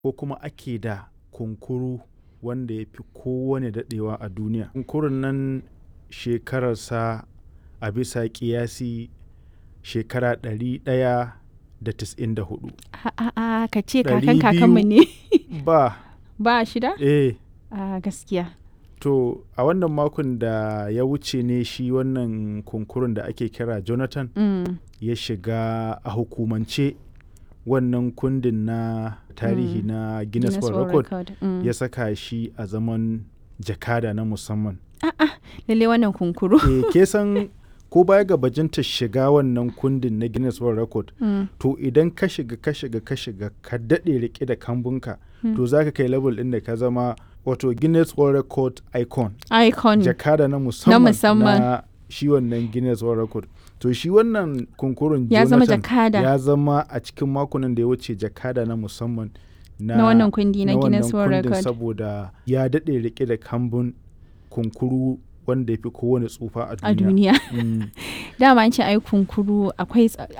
ko kuma ake da kunkuru wanda ya fi kowane daɗewa a duniya. Kunkurun nan shekararsa a bisa ƙiyasi shekara ɗari ɗaya da tis'in da hudu. A'a ka ce Ɗari kakan kakanmu ne. Ba, Ba shida? eh, A gaskiya. to a wannan makon da ya wuce ne shi wannan kunkurun da ake kira Jonathan Mm. ya shiga a hukumance wannan kundin na tarihi Mm. na Guinness World Record Mm. ya saka shi a zaman jakada na musamman. Lalle wannan kunkuru. e, ke san ko baya ga bajinta shiga wannan kundin na Guinness World Record Mm. to idan ka shiga ka shiga ka shiga ka daɗe rike da kambunka Mm. to za ka kai level ɗin da ka zama wato Guinness World Record icon Icon. jakada na musamman musamman. na shi wannan Guinness World Record to shi wannan kunkurun Ya zama Jonathan jakada. ya zama a cikin makonan da ya wuce jakada na musamman na, Na wannan kundi na na Guinness wannan World kundin Record. saboda ya daɗe rike da kambun kunkuru wanda ya fi kowane tsufa a A duniya. duniya. Mm. Dama an ce ai kunkuru akwai tsa-